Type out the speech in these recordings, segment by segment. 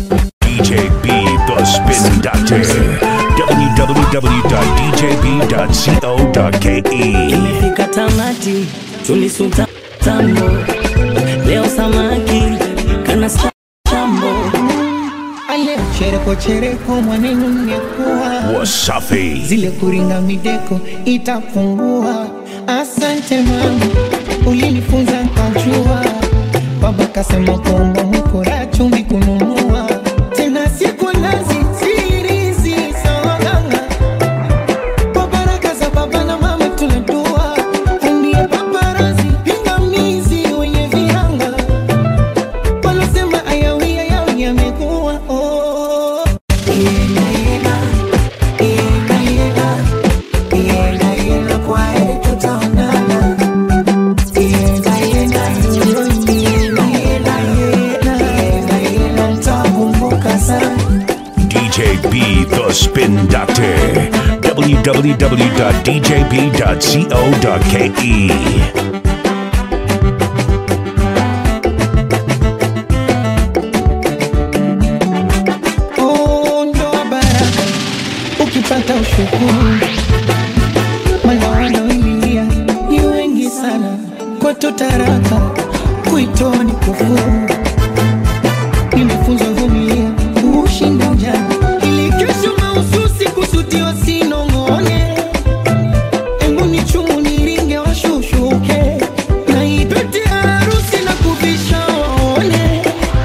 DJ B, the Spin Doctor. www.djb.co.ke. Imefika tamati, tulisuta tambo, leo samaki kana sambo. Ale chereko chereko mwanenu nimekuwa Wasafi. zile kuringa mideko itapungua. Asante mama, ulinifunza nkajua. Baba kasema kwamba mkora chumvi kununua tena siku nazi sirizi sawaganga kwa baraka za baba na mama tunadua ndiye paparazi pingamizi wenye viranga walosema ayawi ayawi yamekuwa oh. Yena, yena, yena, yena, yena, yena, kwa heri tutaonana. Yena, yena, yena, yena, yena, yena, yena, nitakumbuka sana. DJ B, the Spin Doctor. www.djb.co.ke. Oh, ndoa baraka ukipata ushukuru, maana wanaoililia ni wengi sana, kwetu taraka kuitoa ni kufuru. Nimefunzwa vumilia kushinda ujana, ili kesho mahususi kusudio sinong'one. Embu ni chumu niringe washushuke, na ipete harusi na kuvisha waone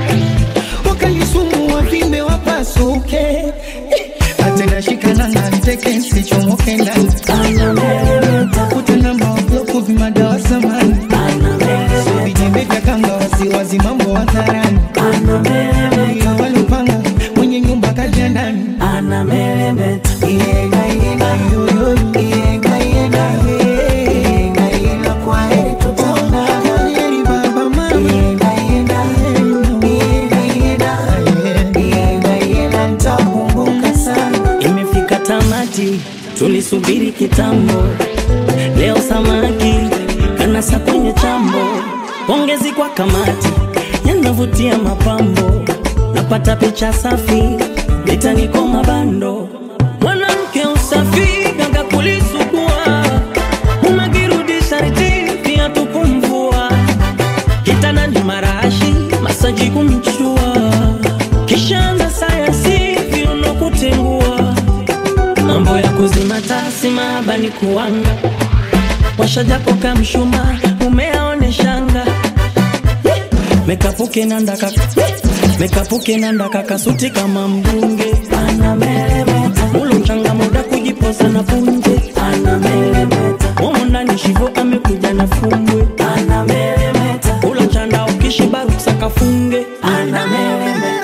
wakalisumu wavimbe wapasuke atena shikana na nteke nsichomoke ndani kutenamba wabloku vimadawa samani vijembe vya kanga wasiwazi mambo hadharani walupanga mwenye nyumba kaja ndani Yenga, yenga, yoyo, yenga, yenga, yenga, yenga, kwa heri tutaonana. Kwa heri baba, mama. Yenga, yenga, yenga, yenga, yenga, yenga, nitakumbuka sana. Imefika tamati, tulisubiri kitambo, leo samaki kanasa kwenye chambo. Pongezi kwa kamati, yanavutia mapambo, napata picha safi, litaniko mabando. Mwanamke usafi gaga kulisugua, unakirudisha ritini pia tukumvua kitanda ni marashi masaji kumchua kishaanza sayansi viuno kutengua mambo ya kuzima tasi mahaba ni kuanga washajapo kamshuma umeaoneshanga mekapuke nandaka mekapuke nandaka kasuti kama mbunge anameremeta mulu mchanga muda kujiposa na punje anameremeta humu ndani shivo amekuja na fumbwe anameremeta ula chanda ukishiba ruksa kafunge anameremeta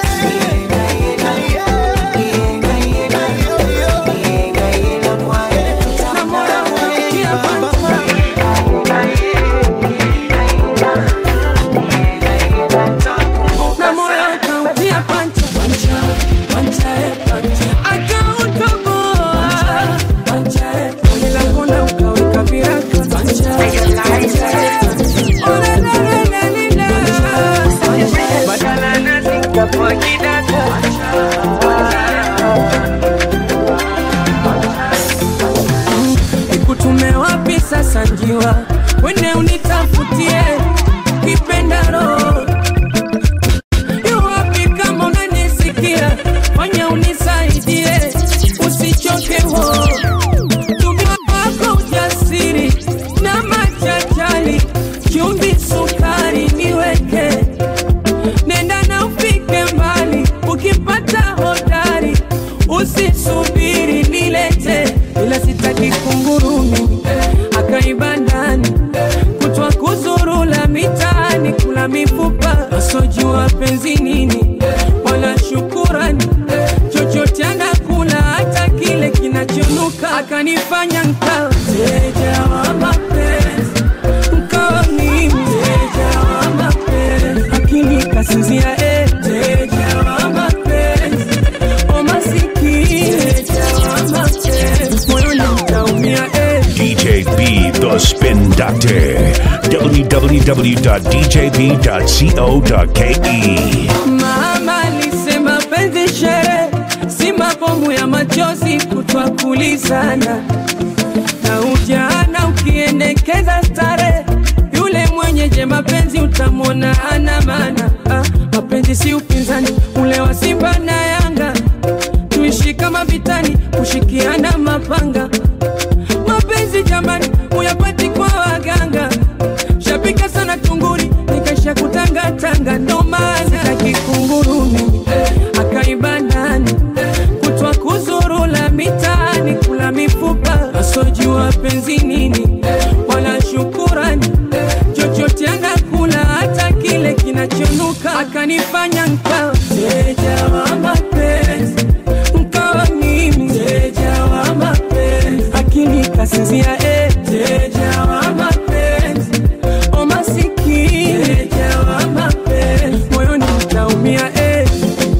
na moyo akautia pancha akautoboa milango na ukaweka viraka badala nazikapoa kidaka nikutume wapi sasa njiwa wene unitafutie kipenda roho Yuwapi kama unanisikia, fanya unisaidie, usichoke ho. Tumia wako ujasiri na machachali, chumvi, sukari niweke, nenda na ufike mbali, ukipata hodari, usisubiri nilete, ila sitaki kungurumi akaiba ndani kutwa kuzurula mitaani kula mifupa asojua penzi nini wala shukurani chochote anakula hata kile kinachonuka akanifanya nkawa mteja wa mapenzi nkawa mimi mteja wa mapenzi akili kasinzia eh, mteja wa mapenzi o masikini mteja wa mapenzi moyoni mtaumia eh. DJ B, the Spin Doctor. www.djb.co.ke. Mama alisema si sherehe, si mabomu ya machozi kutwa kulizana na ujana ukiendekeza stare, yule mwenye je mapenzi utamwona hana maana. Ah, mapenzi si upinzani ule wa Simba na Yanga, tuishi kama vitani, kushikiana mapanga. Mapenzi jamani, uyapati kwa waganga, shapika sana tunguri, nikaisha kutangatanga, ndo maana sitaki kunguru mimi akaiba nani kutwa kuzurula mitaani kula mifupa asojua penzi nini wala shukurani chochote anakula hata kile kinachonuka akanifanya nkawa mteja wa mapenzi nkawa mimi mteja wa mapenzi akili kasinzia eh, mteja wa mapenzi o masikini mteja wa mapenzi moyoni mtaumia eh.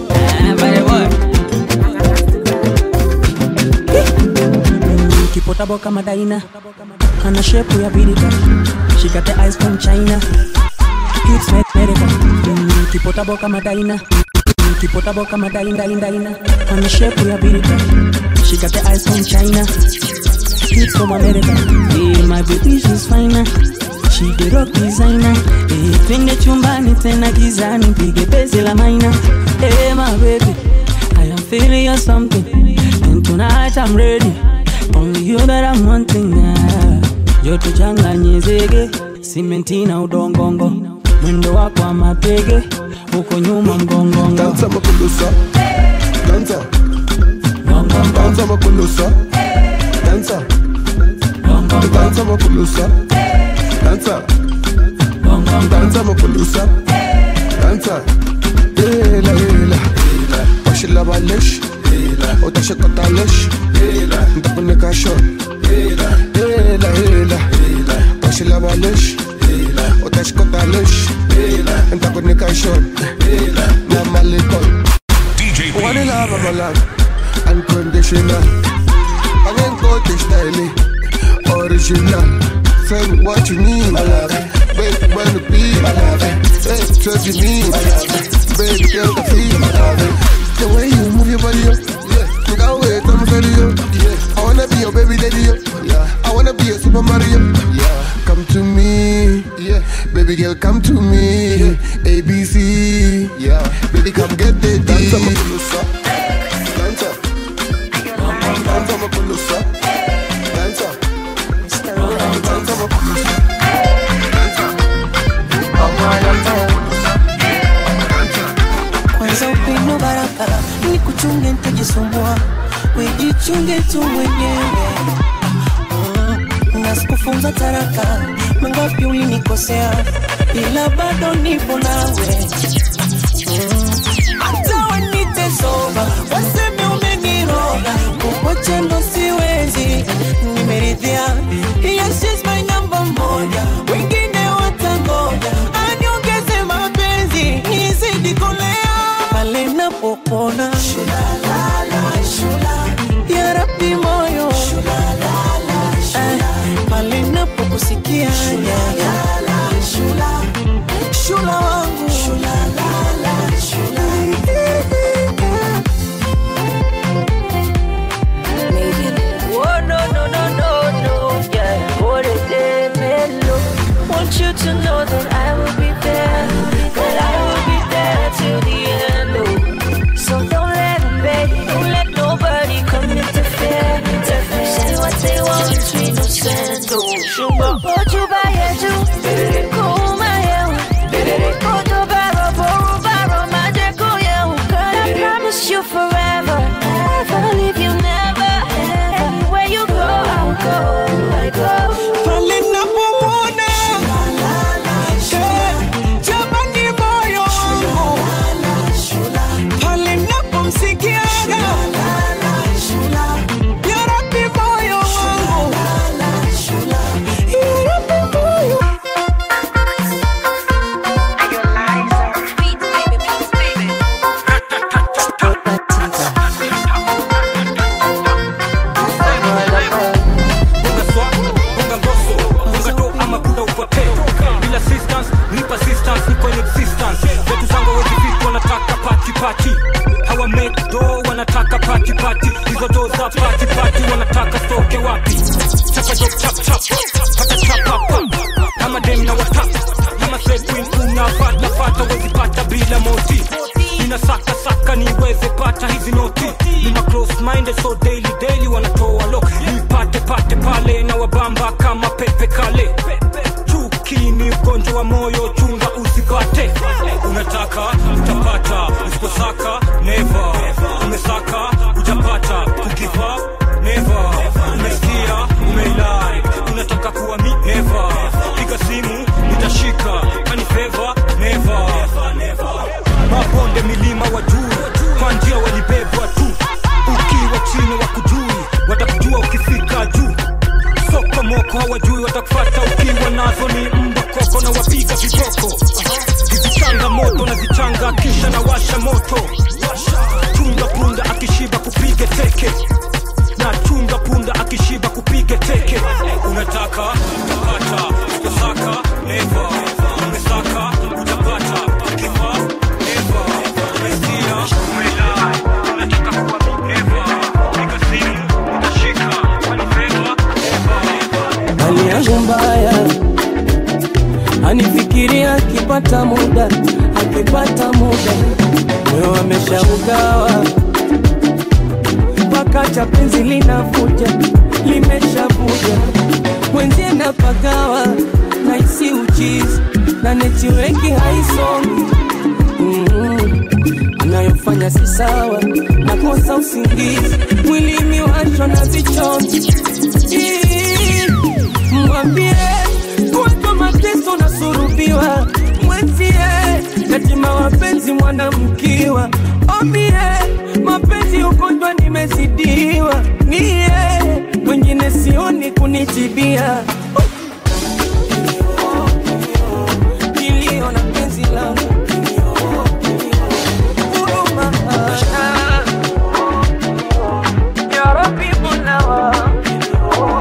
kipotabo kama daina ana shepu ya birika she got the eyes from china hips made medical Mm, kipotabo kama daina Mm, kipotabo kama daina daina daina ana shepu ya birika she got the eyes from china hips from america hey, my baby she's finer she the rock designer hey, twende chumbani tena gizani pige bezi la maina hey, my baby I am feeling you something and tonight I'm ready only you that I'm wanting now. Joto changanye zege, simenti na udongongo, mwendo wako wa mapege, uko nyuma mgongongo. Danza makulusa Danza Danza makulusa Danza Danza makulusa Danza Danza makulusa Danza Hela hela Washila balesh Utashikata lesh Ntakunika shon Hela hela Washila balesh Utashikata lesh Ntakunika shon Na malikon DJ One B. love of my life, unconditional. I ain't got this style, original. Say what you need, my love. Baby, when to be, my love. Hey, trust you need, my love. Baby, girl, can feel, my love. The way you move your body, up, yeah. You got wait, I'm ready, yo. Yeah. I wanna be your baby daddy, yo. Yeah. I wanna be a Super Mario. Yeah. Come to me, yeah. Baby girl, come to me. ABC, yeah. Baby, come get the D. Danza makulusa, danza. Danza makulusa, danza. Danza makulusa, kwanza upendo barabara ni kuchunge ntajisumbua wejichunge tu mwenyewe Mm, na sikufunza taraka mangapi ulinikosea ila bado nipo nawe Mm, hata wanite soba waseme umeniroga kukuacha ndo siwezi nimeridhia yes she's my number moja wengine watangoja aniongeze mapenzi nizidi kolea pale napopona ya rabi moyo Eh, pale napokusikia shula wangu Oh no no no no no, yeah. What a day, mellow. Want you to know that I will be there, that I will be there till the end. Oh. So don't let them beg, don't let nobody come interfere. interfere. Say what they want between us and oh. Sugar, hold you by your shoe, cool my hair, hold you wa make do wanataka pati pati hizo do za pati pati wanataka stoke wapi chapa jo chap chap pata chapa pap kama dem na watap kama set queen unafata fata wezi pata bila moti nina saka saka niweze pata hizi noti nina close minded so daily daily wanatoa lo nipate pate pale na wabamba kama pepe kale chuki ni ugonjwa wa moyo chunga usipate unataka utapata usiposaka never umesaka utapata kugiva never umesikia umeilai unataka kuwa mi never piga simu nitashika kani feva never mabonde milima wa juu kwa njia walibebwa tu ukiwa chini wa kujui watakujua ukifika juu soko moko hawajui watakufata ukiwa nazo ni mbwa koko na wapiga viboko hizichanga moto na zichanga kisha na washa moto chunga punda akishiba kupige teke na chunga punda akishiba kupige teke unataka utapata utasaka neva umesaka utapata ukifa neva umesikia umelai unataka kuwa neva piga simu utashika kwani feva neva hali yangu mbaya anifikiria akipata muda akipata muda moyo ameshaugawa mpaka cha penzi linavuja limeshavuja mwenzie napagawa naisi uchizi na netiweki haisomi mm anayofanya si sawa nakosa usingizi mwilini washwa na vichozi Ii, mwambie kuweka mateso nasurubiwa mwenzie yatima wapenzi mwanamkiwa omie mapenzi ugonjwa nimezidiwa niye wengine sioni kunitibia kilio na penzi langu huruma ya Rabbi Mola wangu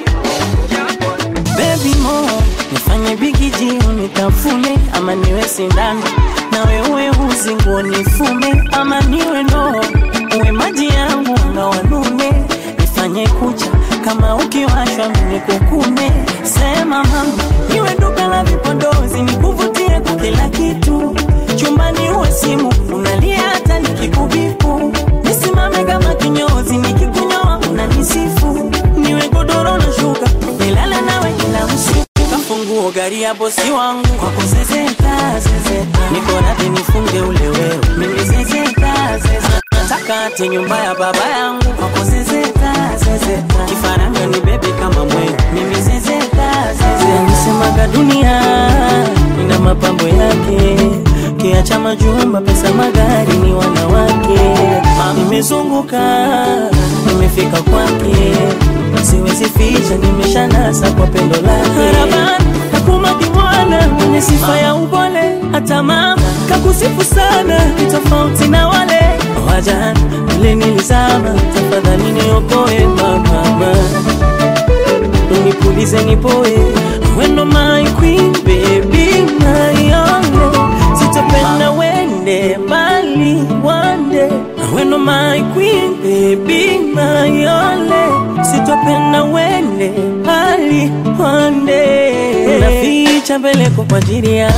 Baby mo, nifanye bigiji unitafune ama niwe sindano nawe uwe uzi nguo nifume ama niwe ndoo uwe maji yangu na wanume nifanye kucha kama ukiwashwa mimi kukume sema mama niwe duka la vipodozi nikuvutie kwa kila kitu chumbani uwe simu unalia hata nikikubipu nisimame kama kinyozi nikikunyoa unanisifu niwe godoro na shuka nilale nawe kila usiku kafunguo gari ya bosi wangu kwa kuzezeta zezeta niko radhi nifunge ule wewe mimi zezeta zezeta nataka ati nyumba ya baba yangu kwa kuzezeta zezeta kifaranga ni bebe kama mwewe mimi zezeta zezeta nisemaga dunia ina mapambo yake kiacha majumba pesa magari ni wanawake nimezunguka nimefika kwake siwezi ficha nimeshanasa kwa pendo lake kakumaki mwana mwenye sifa ya upole hata mama kakusifu sana ni tofauti na wale wajana wale nilizama tafadhali niokoe mama unipulize nipoe wendo my queen baby my only sitopenda wende mbali wande wendo my queen baby my only sitopenda wende mbali wande naficha mbele kwa ajili yako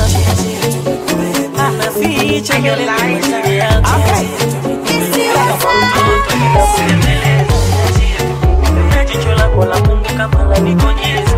naficha mbele kwa ajili yako jicho lako la Mungu kama la nikonyeza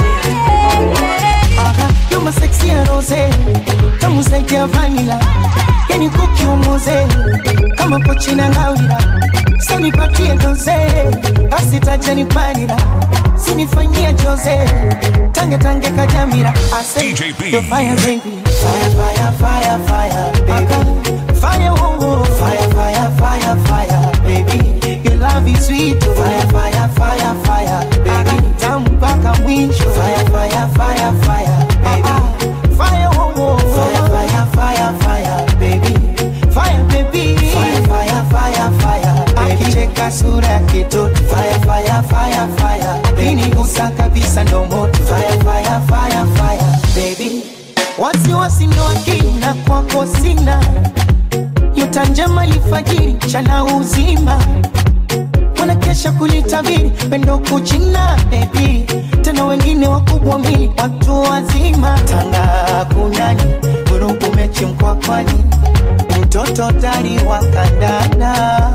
You're my sexy rose, tamu zaidi ya vanilla, yani kukiumuze kama pochi na ngawira, so nipatie doze, basi taja nipanira, sinifanyia jose, tange tange kajamira, I say DJ B. you're fire baby, fire fire fire fire baby, fire oh oh, fire fire fire fire baby, your love is sweet, oh. fire fire fire fire baby, tamu mpaka mwisho, fire fire fire fire baby, fire oh oh, fire fire fire fire baby, fire baby, fire fire fire fire, akicheka sura ya kitoto, fire fire fire fire, akinigusa kabisa ndo moto, fire fire fire fire baby, wasiwasi ndo akina kwako sina You nyota njema lifajiri chana uzima wanakesha kulitabiri pendo kuchina bebi tena wengine wakubwa mili watu wazima tanga kunani vurugu mechi mkwakwani mtoto tari wa kandana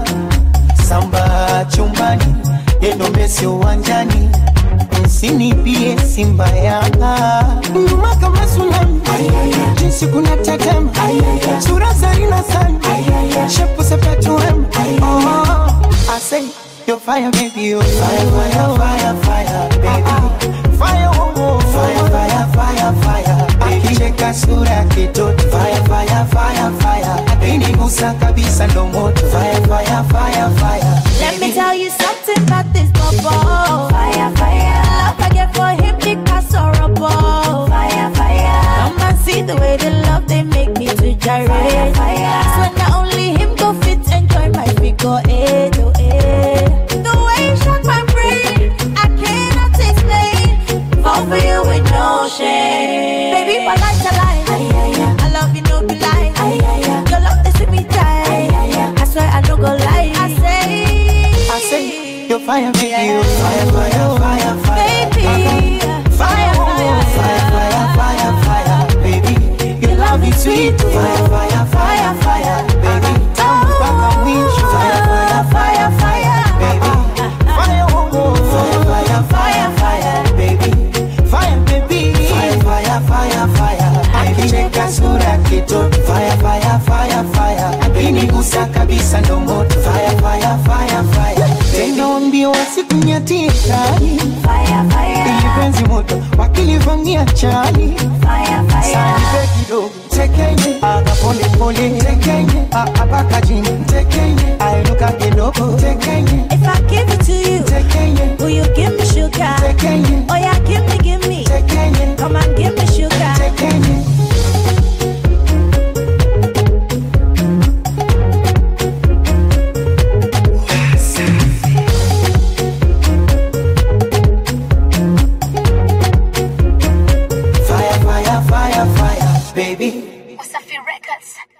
samba chumbani yendo mesi uwanjani msinipie simba yanga nyuma kama tsunami jinsi kuna tetema sura zarina sana shepu sepatuem oh, I say you're fire baby you're fire fire fire fire baby fire oh, oh, fire fire fire fire akicheka sura kitoto fire fire fire fire akinigusa kabisa ndo moto fire fire fire fire Let me tell you something about this bubble. Fire, fire. Love I get for him because horrible. Fire, fire. Come and see the way they love they make me to gyrate. Fire, fire. So not only him go fit enjoy my figure eight oh eight. The way you shock my brain, I cannot explain. Fall for you with no shame. Baby, my life's a lie. I love you, no be lie. Your love is sweet me tight. I swear I don't go lie. I say, I say you're fire baby you're fire fire fire fire baby, fire fire fire fire fire baby your love is sweet fire fire fire fire baby tamu mpaka mwisho fire fire fire fire baby fire oh, oh, fire fire fire fire baby fire baby fire fire fire fire akicheka sura kitoto fire fire fire fire akinigusa kabisa ndo moto fire fire fire fire tena wambia wasikunyatie kali fire, fire, ili penzi moto wakilivamia chali fire, fire. sanipe kidogo tekenye aga pole pole tekenye apaka chini tekenye ainuka kidogo tekenye If I give it to you, tekenye will you give me sugar? tekenye Oh yeah, give me, give me. tekenye Come and give me sugar. tekenye fire fire fire fire baby Wasafi Records.